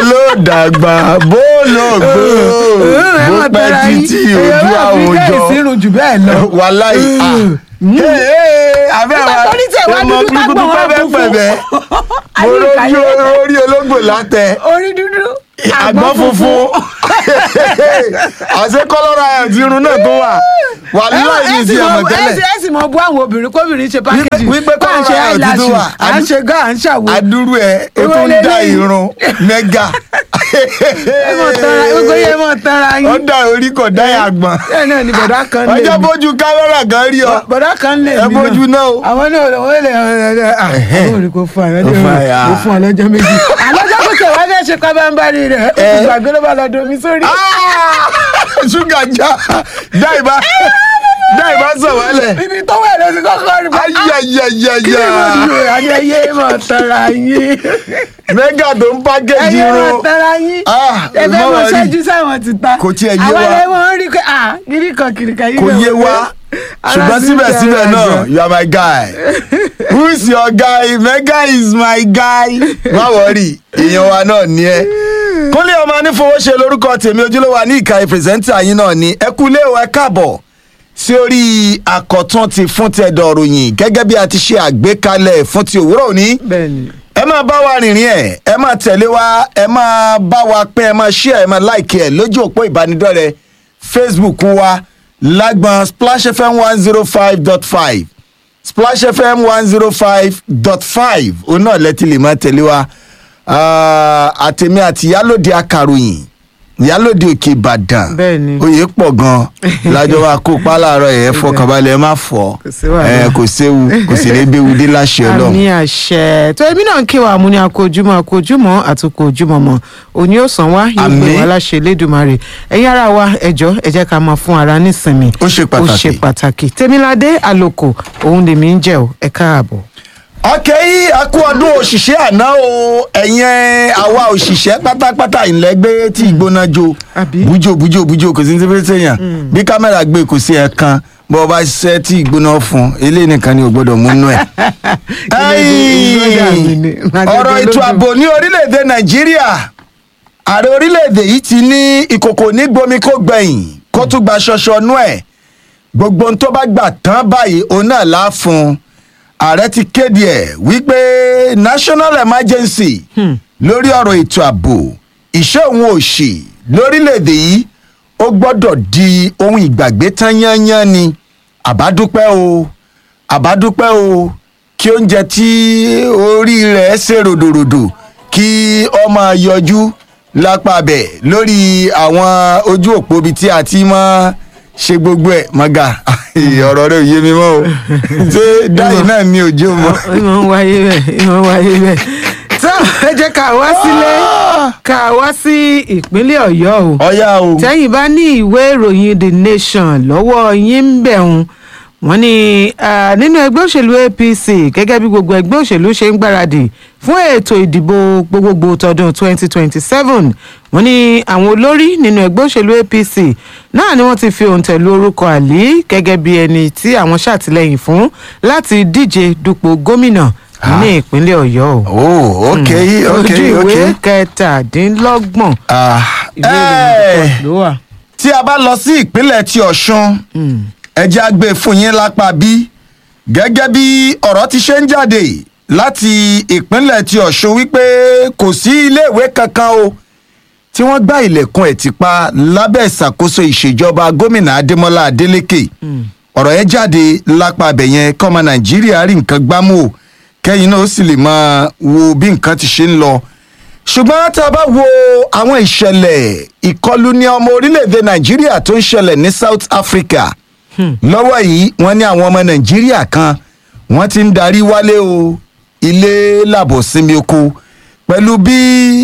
ló dàgbà bó ló gbó bó pẹ́ títí ojú àwùjọ ìsirun jù bẹ́ẹ̀ lọ. wàláì àbẹ́ Nígbà tó ní tẹ̀ wá dúdú tágbọ̀n wá funfun. pẹ̀pẹ̀ mo Àyíká lójú yẹn. orí olóńgbò látẹ orí dúdú àgbọ̀n funfun àṣẹ kọ́lọ́rọ̀ àti irun náà tó wà wàláì ní ti ọmọ tẹ́lẹ̀ ẹ sì mọ bú àwọn obìnrin kóbìnrin ṣe pákéjì wípé bá ń ṣe kọ́lọ́rọ̀ àti tó eyelash wà à ń ṣe gá à ń ṣàwo. adúrú ẹ o Ìwọ tún ń dá lélẹ́yìí. irun mẹ́gà ẹ mọ̀ tara gbogbo yẹn mọ̀ tara ó yín. dá orí kò dá àgbọ̀n bẹ́ẹ̀ náà ni bọ̀dá kan lè ọjọ́ mí. bójú kámẹ́rà kan rí ọ bọ̀dá kan lè ẹ mí bójú náà o. àwọn náà lọ wọ́n lè àwọn òrì kò fún àyàn Kò fún àyà. kò fún ọlọ́jọ́ méjì. àlọ́jọ́ kò tẹ̀ wá fẹ́ ṣe kábàámbárì rẹ̀ ó ti gbàgbé ló bá lọ domi sórí. Ah! ṣúgà já dáìbá dáìbá sọ̀wálẹ̀ ibi tó wẹ̀ ló ti kọ́kọ́ rí bá. kí ni mo ayayayaya dúró àní ẹyẹ mọ̀ tara yín. mẹ́gà tó ń pákéjì ẹyẹ mọ̀ irun tara yín. Ah, ẹ fẹ́ má mọ worry. ṣẹ́jú sáwọn ti ta. Kò tiẹ̀ yé àwọn wa. ẹ̀ wọ́n rí pé ah kiri kan kiri kan yìí. kò bẹ̀ yé wọlé. wa Ara ṣùgbọ́n sì ń síbẹ̀síbẹ̀ tẹ̀ra náà jọ. you are my guy who is your guy mega is my guy má wọrí èèyàn wa náà ní ẹ kúnlé ọmọ anífowóṣe lórúkọ tèmi ojúlówó ní ìkànnì pírẹsẹ́ńtà yín náà ní ẹ kú ilé ìwé káàbọ̀ sí orí àkọ́tún ti fún tẹ̀dọ̀ ròyìn gẹ́gẹ́ bí a ti ṣe àgbékalẹ̀ fún ti òwúrọ̀ òní bẹ́ẹ̀ni. ẹ máa bá wa rìnrìn ẹ ẹ máa tẹ̀lé wa ẹ máa bá wa pín ẹ máa share ẹ máa like ẹ lójú òpó ìbánidọ́rẹ̀ẹ́ facebook wa lágbọn splash fm one zero five dot five splash fm one zero five dot five òun náà lẹ́tí lè máa tẹ̀lé wa Ah, àtẹ̀mí àti ìyálòde akàròyìn ìyálòde òkè ìbàdàn Bẹ́ẹ̀ni. oyè pọ̀ gan lájọ wa kó pa láàárọ̀ ẹ̀ fọkànbalẹ̀ ẹ má fọ́ Kò sí wàhálà. ẹ kò séwu kò sì ní béwu dé láṣẹ ọlọ́run. àmì àṣẹ tó èmi náà ń kí wa mú ní akójúmọ́ akójúmọ́ àtúkò ojúmọ́ mọ́ òní ó sàn wá yóò gbé Àmín. wa láṣẹ lẹ́dùnmarè ẹ̀yin ara wa ẹ̀jọ́ ẹ jẹ́ ká máa fún ara nísinmi Ó ṣe ó pàtàkì. ṣe pàtàkì tèmiládé àlòkò òun lèmi ń jẹ́ o ẹ káàbọ̀. ọkẹ́ yìí a kú ọdún òṣìṣẹ́ àná o ẹ̀yin àwa òṣìṣẹ́ pátápátá ìlẹ́gbẹ́ tí ìgbóná jo Àbí? bújò bújò bújò kò sí ní tẹ́fẹ́ sẹ́yìn bí kámẹ́rà gbé kò sí ẹ̀kan bọ́ ọ bá ṣiṣẹ́ tí ìgbóná fún eléyìí nìkan ni ò gbọ́dọ̀ múnú ẹ̀. Ẹ̀yìn, ọ̀rọ̀ ètò ààbò ní orílẹ̀-èdè nàìjíríà ààrẹ orílẹ̀-èdè yìí ti ní ìkòkò ní gbomi kó gbẹ̀yìn kó tún gba ṣọṣọ nú ẹ̀ gbogbo ohun tó bá gbà tán báyìí òun náà lá fún un ààrẹ ti kéde ẹ̀ wípé national emergency lórí ọ̀rọ̀ ètò ààbò ìṣẹ́ òun òṣì lórílẹ̀‐èdè yìí ó gbọ́dọ̀ di ohun ìgbàgbé tán yányán ni àbádúpẹ́ o àbádúpẹ́ o kí oúnjẹ tí orí rẹ̀ ṣe ròdòròdò kí ó máa yọjú lápá bẹ̀ lórí àwọn ojú òpó ibi tí a ti máa ṣe gbogbo ẹ̀ mọ́gà ọ̀rọ̀ rẹ̀ ò yé mi mọ́ o ṣé dáì náà ni òjò mọ́. ìmọ̀ ń wáyé bẹ́ẹ̀ ìmọ̀ ń wáyé bẹ́ẹ̀ tó ẹ jẹ́ ká wá sílé ká wá sí ìpínlẹ̀ ọ̀yọ́ o ọ̀yá o tẹ́yìn bá ní ìwé ìròyìn the nation lọ́wọ́ yín ń bẹ̀ ń wọ́n ní ah, nínú ẹgbẹ́ òṣèlú apc gẹ́gẹ́ bí gbogbo ẹgbẹ́ òṣèlú ṣe ń gbáradì fún ètò ìdìbò gbogbogbò tọdún 2027 wọ́n ní àwọn olórí nínú ẹgbẹ́ òṣèlú apc náà ni wọ́n ti fi òǹtẹ̀ lu orúkọ àlí gẹ́gẹ́ bí ẹni tí àwọn ṣàtìlẹ́yìn fún láti díje dupò gómìnà ní ìpínlẹ̀ ọ̀yọ́ o oh ok ok ojú ok. ìwé kẹtàdínlọ́gbọ̀n Ah, ìwé ìròyìn eh, ló wà. tí a bá lọ sí ìpínlẹ̀ ti ọ̀ṣun ẹjẹ́ á gbé fún yín lápá bí gẹ́gẹ́ bí ọ̀rọ̀ ti ṣe ń jáde láti ìpínlẹ̀ ti ọ̀ṣun wípé kò sí iléèwé kankan o tí wọ́n gbá ilẹ̀kùn ẹ̀ ti pa lábẹ́ ìṣàkóso ìṣèjọba gómìnà adémọlá adélèké ọ̀rọ̀ yẹn jáde lápá abẹ yẹn kọ́mọ nàìjíríà rí nǹkan gbámú o kẹ́yìn náà ó sì lè máa wo bí nǹkan ti ṣe ń lọ ṣùgbọ́n tá a bá wo àwọn ìṣẹ̀lẹ̀ ìkọlù ní ọmọ orílẹ̀-èdè nàìjíríà tó ń ṣẹlẹ̀ ní south africa lọ́wọ́ yìí wọ́n ní àwọn ọmọ nàìjíríà kan wọ́n ti ń darí wálé o ilé làbọ̀ sinmi oko pẹ̀lú bí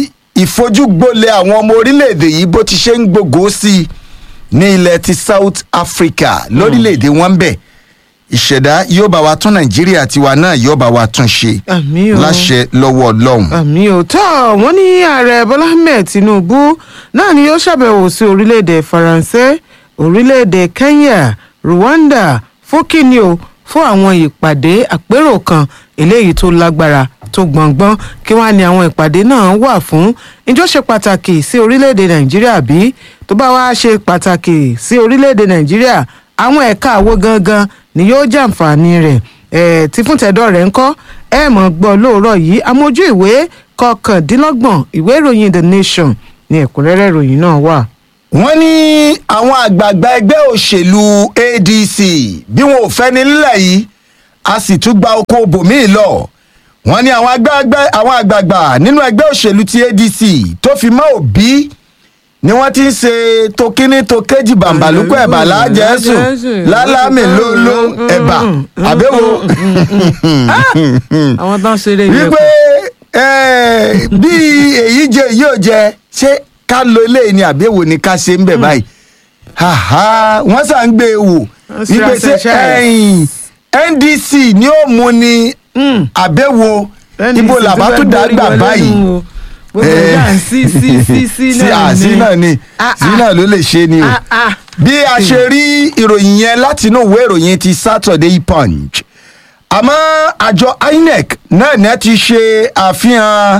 ìfojúgbolẹ̀ àwọn ọmọ orílẹ̀-èdè yìí bó ti ṣe ń gbogbo sí i ní ilẹ̀ ti south africa lórílẹ̀-èdè wọn bẹ̀ ìṣẹ̀dá yóò bá wa tún nàìjíríà tiwa náà yóò bá wa tún ṣe Àmín o. láṣẹ lọ́wọ́ ọlọ́run. àmì òótọ́ wọ́n ní ààrẹ bọ́lá ahmed tinubu náà ni yóò ṣàbẹ̀wò sí orílẹ̀-èdè faransé orílẹ̀-èdè kenya rwanda fún kíni o fún àwọn ìpàdé àpérò kan eléyìí tó lágbára tó gbọ̀ngbọ́n kí wọ́n á ní àwọn ìpàdé náà wà fún ìjọ ṣe pàtàkì sí orílẹ̀-èdè nàìjíríà bí tó bá wá ṣe pàtàkì sí orílẹ̀-èdè nàìjíríà àwọn ẹ̀ka àwo gangan ni yóò jàǹfààní rẹ̀ ẹ̀ tí fún tẹ̀dọ̀ rẹ̀ ń kọ́ ẹ̀ mọ̀ gbọ́ lóòrọ̀ yìí amójú ìwé kọkàndínlọ́gbọ̀n ìwé ìròyìn the nation ní ẹ̀kúnrẹ́rẹ́ ìròyìn náà wà. wọ́n ní àwọn àgbààgbà ẹgbẹ́ òṣèlú adc bí wọn ò fẹ́ ní nílẹ̀ yìí a sì tún gba oko bòmíì lọ wọ́n ní àwọn àgbààgbà àwọn àgbààgbà nínú ẹgbẹ́ òṣèlú ti adc tó fi mọ́ òbí ni wọ́n ti ń ṣe tokíní tokéjì bàǹbàlùkù ẹ̀bà lájẹ̀ẹ́sùn lálámì lólo ẹ̀bà àbẹ̀wò àwọn tó ń ṣeré ilé wípé eh, bí èyí jẹ èyí ò jẹ ṣé ká lo eléyìí ni àbẹ̀wò ni ká ṣe ń bẹ̀ báyìí Haha, wọ́n sà ń gbé e wò Wọ́n sì wípé ra ṣé ṣẹ̀ṣẹ̀. ẹ̀yìn ndc ni ó mú ni àbẹ̀wò ibo làbá tó dàgbà báyìí gbogbo Eh, ìjà sí sí sí sí sí náà àsí náà ni Ah, sí ah. náà ló lè ṣe ni o Ah, ah. bí a ṣe rí ìròyìn yẹn látinú ìwé ìròyìn ti saturday punch àmọ́ àjọ inec náà ní ẹ ti ṣe àfihàn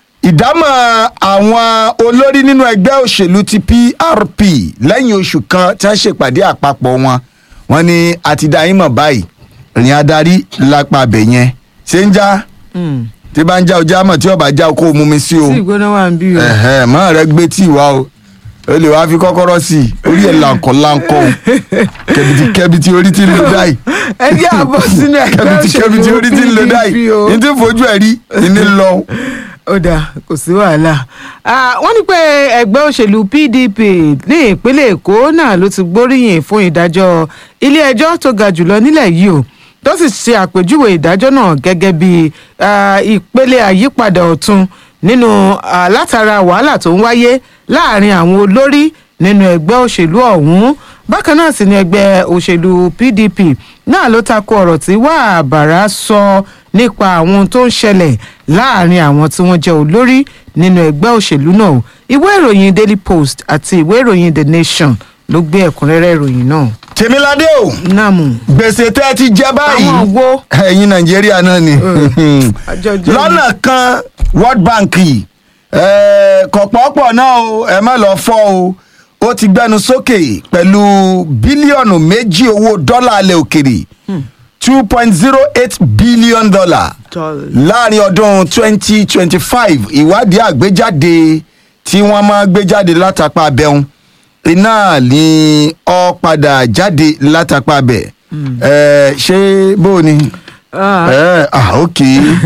ìdámọ̀ àwọn olórí nínú ẹgbẹ́ òṣèlú ti prp lẹ́yìn oṣù kan tí wọ́n ṣèpàdé àpapọ̀ wọn wọ́n ní àti dá yín mọ̀ báyìí ìrìn adarí lápá abẹ yẹn ṣé ń já Mm. tí bá ń já ọjà mọ̀ tí ọba já o kó o mú mi sí o tí ìgbóná wà ń bí o. ẹ̀hẹ́ mọ́ rẹ gbé tí wá o o lè wá fi kọ́kọ́rọ́ sí i orí ẹ̀ làǹkọ̀ làǹkọ̀ o kẹbìtì kẹbìtì orí ti ń lo dáì ẹ jẹ́ àbọ̀ sínú ẹgbẹ́ kẹbìtì kẹbìtì orí ti ń lo dáì PDP o. ní tí ń fojú ẹ̀ rí ní lọ. ó dáa kò sí wàhálà Ah, wọ́n ní pé ẹgbẹ́ òṣèlú pdp ní ìpínlẹ̀ èkó náà ló ti gbóríyìn fún ìdájọ́ ilé-ẹjọ́ tó ga jùlọ nílẹ̀ yìí o tó sì ṣe àpèjúwe ìdájọ́ náà gẹ́gẹ́ bí ah, ìpele àyípadà ọ̀tun nínú ah, látara wàhálà tó ń wáyé láàrin àwọn olórí nínú ẹgbẹ́ òṣèlú ọ̀hún bákan náà sì ni ẹgbẹ́ òṣèlú pdp náà ló tako ọ̀rọ̀ tí wàhábàrà sọ nípa àwọn ohun tó ń ṣẹlẹ̀ láàrin àwọn tí wọ́n jẹ́ olórí nínú ẹgbẹ́ òṣèlú náà ìwé ìròyìn daily post àti ìwé ìròyìn the nation ló gbé ẹ̀kúnrẹ́rẹ́ ìròyìn náà. tèmiládé o nàmù gbèsè tẹ́ ẹ ti jẹ báyìí àwọn wo ẹ̀yin nàìjíríà náà ni àjọ jẹ́ lọ́nà kan world bank yìí eh, kọ̀pọ̀pọ̀ náà o ẹ má lọ fọ́ o ó ti gbẹnu sókè pẹ̀lú bílíọ̀nù méjì owó dọ́là alẹ́ òkèrè two point zero eight billion dollar láàrin ọdún twenty twenty five ìwádìí àgbéjáde tí wọ́n máa gbé jáde látàpá abẹ́hùn iná ni ó padà jáde látàpá abẹ́ ẹ ṣé bó o ni ẹ ah ok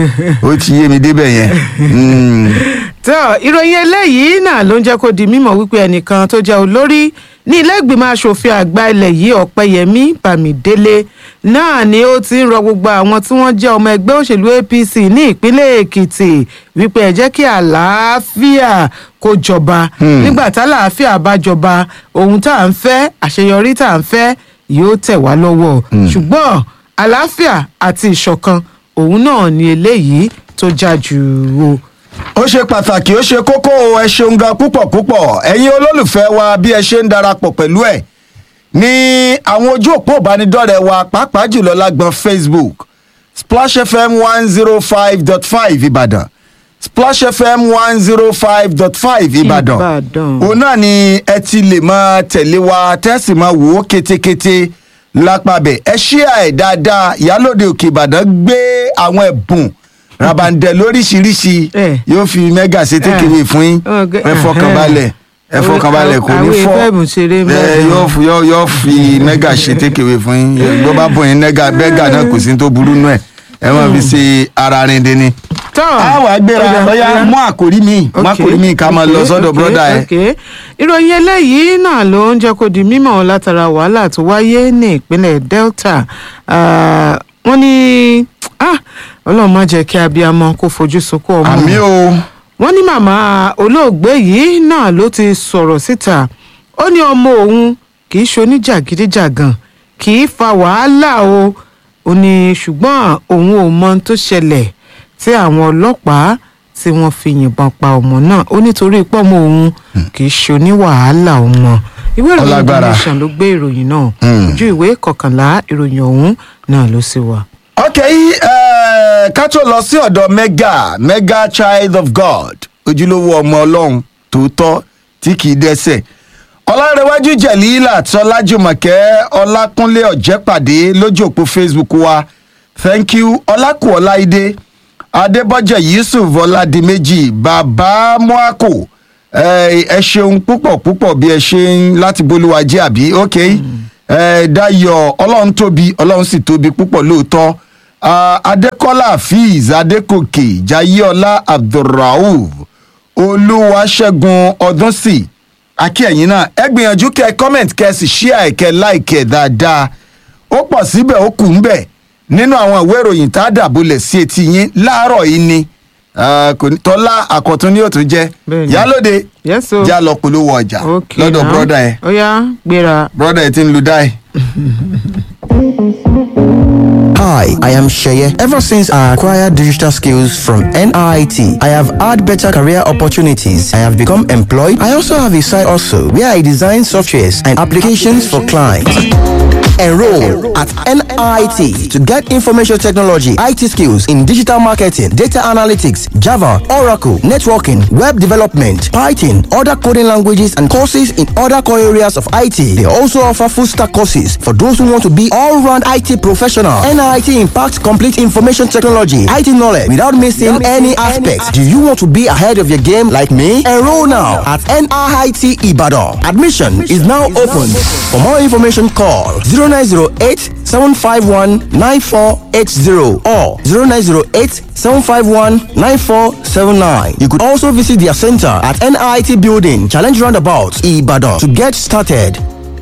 ó ti yé mi débẹ̀ yẹn Mm. tó ìròyìn eléyìí náà ló ń jẹ́ kó di mímọ̀ wípé ẹnìkan tó jẹ́ olórí ní ilé ìgbìmọ̀ asòfin àgbà ilẹ̀ yìí ọ̀pẹ́yẹmí bámidélé náà ni ó ti ń rọ gbogbo àwọn tí wọ́n jẹ́ ọmọ ẹgbẹ́ òṣèlú apc ní ìpínlẹ̀ èkìtì wípé ẹ jẹ́ kí àlàáfíà kó jọba nígbà tálàáfíà bá jọba ohun tá à ń fẹ́ àṣeyọrí tá à ń fẹ́ yóò tẹ̀ wá lọ́wọ́ ṣùgbọ́n àlàáfíà àti ìṣọ̀kan òun náà ni eléyìí tó já jù ú ó ṣe pàtàkì ó ṣe kókó o, ẹ ṣeun gan púpọ̀ púpọ̀ ẹ̀yin olólùfẹ́ wa bí ẹ ṣe ń darapọ̀ pẹ̀lú ẹ̀ ní àwọn ojú òpó ìbánidọ́rẹ̀ẹ́ wa pàápàá jùlọ lágbọn facebook splash fm one zero five dot five ìbàdàn splash fm one zero five dot five ìbàdàn Ìbàdàn. òun náà ni ẹ ti lè máa tẹ̀lé wa tẹ́sí máa wò ó kétékété lápàbẹ̀ ẹ ṣíà ẹ̀ dáadáa ìyálòde òkè ìbàdàn gbé àwọn ẹ̀bùn rabandẹ lóríṣiríṣi Eh. yóò fi mẹ́gà ṣe tékèwé fún yín Okay. ẹ fọkànbalẹ̀ ẹ Àwọn- fọkànbalẹ̀ kò ní àwọn fọ́ ìfẹ́ ìbùn ṣeré ẹ mẹ́rin. yóò f- yóò yóò fi mẹ́gà ṣe tékèwé fún yín bó bá bọ̀ yín mẹ́gà bẹ́gà náà kò sí ní tó burú nù ẹ̀ ẹ máa fi ṣe ara rin dín ní. tọ́ a wà gbéra Ọ̀dà, lọ́yà ọ̀dà. mú àkòrí mi mú Ok, àkòrí mi ká máa lọ ok, sọ́dọ̀ ok, bọ́dà ẹ̀. ok. ìròyìn eléyìí náà ló ń jẹ́ kó di mímọ̀ látara wàhálà tó wáyé ní ìpínlẹ̀ delta Ah, wọ́n ní ah, ọlọ́run má jẹ́ kí abiyamọ kó fojú sunkún ọmọ àmì o wọ́n ní màmá olóògbé yìí náà ló ti sọ̀rọ̀ síta ó ní ọmọ òun kì í ṣoníjàgídíjàgàn kì í fa wàhálà o ó ní ṣùgbọ́n òun ò mọ ohun tó ṣẹlẹ̀ tí àwọn ọlọ́pàá tí wọ́n fi yìnbọn pa ọmọ náà ó nítorí pọ́mọ òun kì í ṣoní wàhálà ọmọ ìwé ìròyìn The Ọlágbára. Nation ló gbé ìròyìn náà Hmm. ojú ìwé kọkànlá ìròyìn ọ̀hún náà ló sì wà. ok eh, Eh, ká tó lọ sí ọ̀dọ̀ mega mega child of god ojúlówó ọmọ ọlọ́run tòótọ́ tí kì í dẹ́sẹ̀ ọlárẹ̀wájú jẹ̀lílà tọ́lájùmọ̀kẹ́ ọlákúnlé ọ̀jẹ́pàdé lójú òpó facebook wa thank you ọlákù ọláìdé adébọ́jẹ̀ yusuf ọládìméjì bàbá moako ẹ ẹ ṣeun púpọ̀ púpọ̀ bí ẹ ṣe ń láti bolúwajẹ́ àbí ok ẹ dayọ̀ ọlọ́run tóbi ọlọ́run sì tóbi púpọ̀ lóòótọ́ Ah, adékọ́lá hafiz adékòkè jayéọlá abdulrauf olúwaṣẹ́gun ọdúnsì akíyẹ̀yìn náà ẹ gbìyànjú kẹ comment kẹ sì share kẹ like ẹ dáadáa ó pọ̀ síbẹ̀ ó kù ń bẹ̀ nínú àwọn ìwé ìròyìn tá a dàbọ̀lẹ̀ sí etí yín láàárọ̀ yìí ni Ah, kò ní- tọ́lá àkọ́tún ni yóò tún jẹ́ Bẹ́ẹ̀ni. yálòde Yes, o. já lọ polówó ọjà ok lọ́dọ̀ now. brọ́dà ẹ̀ ó yá gbéra. brọ́dà ẹ̀ ti ń lu dáì. Hi, I am Sheye. Ever since I acquired digital skills from NIT, I have had better career opportunities. I have become employed. I also have a side also where I design softwares and applications for clients. Enroll at NIT to get information technology, IT skills in digital marketing, data analytics, Java, Oracle, networking, web development, Python, other coding languages, and courses in other core areas of IT. They also offer full stack courses for those who want to be all round IT professional. NIT impacts complete information technology, IT knowledge without missing any aspects. Do you want to be ahead of your game like me? Enroll now at NIT Ibadan. Admission is now open. For more information, call 0908 751 9480 or 0908 751 9479. You could also visit their center at NIT Building, Challenge Roundabout, Ibadan to get started.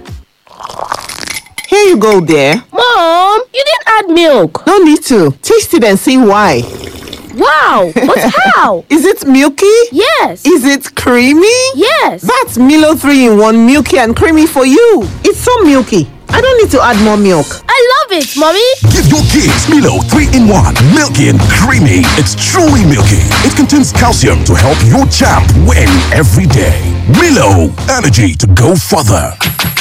Here you go, dear. Mom, you didn't add milk. No need to. Taste it and see why. Wow, but how? Is it milky? Yes. Is it creamy? Yes. That's Milo 3 in 1 milky and creamy for you. It's so milky. I don't need to add more milk. I love it, Mommy. Give your kids Milo 3 in 1. Milky and creamy. It's truly milky. It contains calcium to help your champ win every day. Milo, energy to go further.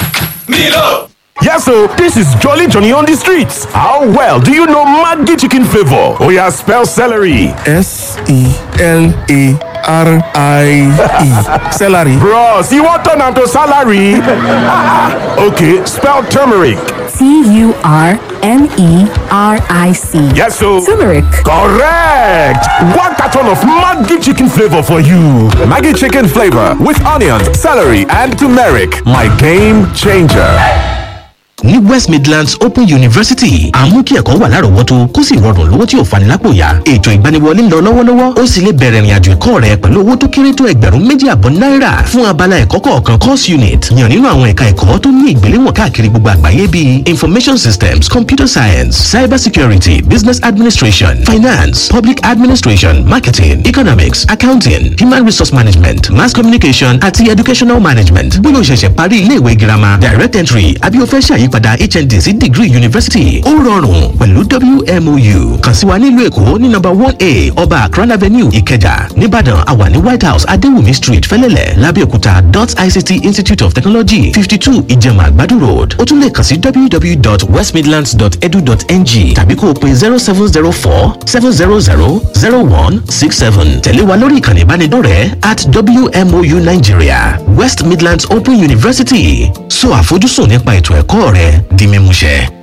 Yes, so this is Jolly Johnny on the streets. How well do you know Maggi chicken flavor? Oh yeah, spell celery. S E L A R I E. Celery. Bros, you want turn am to salary? okay, spell turmeric. T U R M E R I C. Yes, so Turmeric. correct. One carton of Maggi chicken flavor for you. Maggi chicken flavor with onions, celery, and turmeric. My game changer. ní west midlands open university àmú kí ẹ̀kọ́ wà lárọ̀ọ́wọ́tó kó sì rọrùn lówó tí ò fani lápò yá ètò ìgbaniwọlé ń lọ lọ́wọ́lọ́wọ́ ó sì lè bẹ̀rẹ̀ ìrìnàjò ẹ̀kọ́ rẹ pẹ̀lú owó tó kéré tó ẹgbẹ̀rún méjì àbọ̀ náírà fún abala ẹ̀kọ́ kọ̀ọ̀kan course unit yàn nínú àwọn ẹ̀ka ẹ̀kọ́ tó ní ìgbéléwọ̀n káàkiri gbogbo àgbáyé bíi information systems computer science cyber security business administration finance public administration marketing economics accounting human resource management mass communication àti educational management bóyá o ṣẹ̀ṣẹ̀ parí iléèwé girama direct entry àbí o fẹ́ ṣàyípadà hnd sí degree university ó rọrùn pẹ̀lú wmou kàn sí wa nílùú èkó ní nọ́mbà one a ọba akran avenue ìkẹjà nìbàdàn àwa ní white house adéwùmí street fẹ́lẹ́lẹ̀ lábẹ́òkúta dot ict institute of technology fifty two ìjẹ̀mà àgbàdo road ó tún lè kàn sí www.westmidlands.edu.ng tàbí kó o pe zero seven zero four seven zero zero zero one six seven tẹ̀lé wa lórí ìkànnì ìbánidọ́rẹ̀ẹ́ at wmou nigeria west midlands open university so àfojúsùn nípa ètò ẹ̀kọ́ rẹ di mímúṣẹ.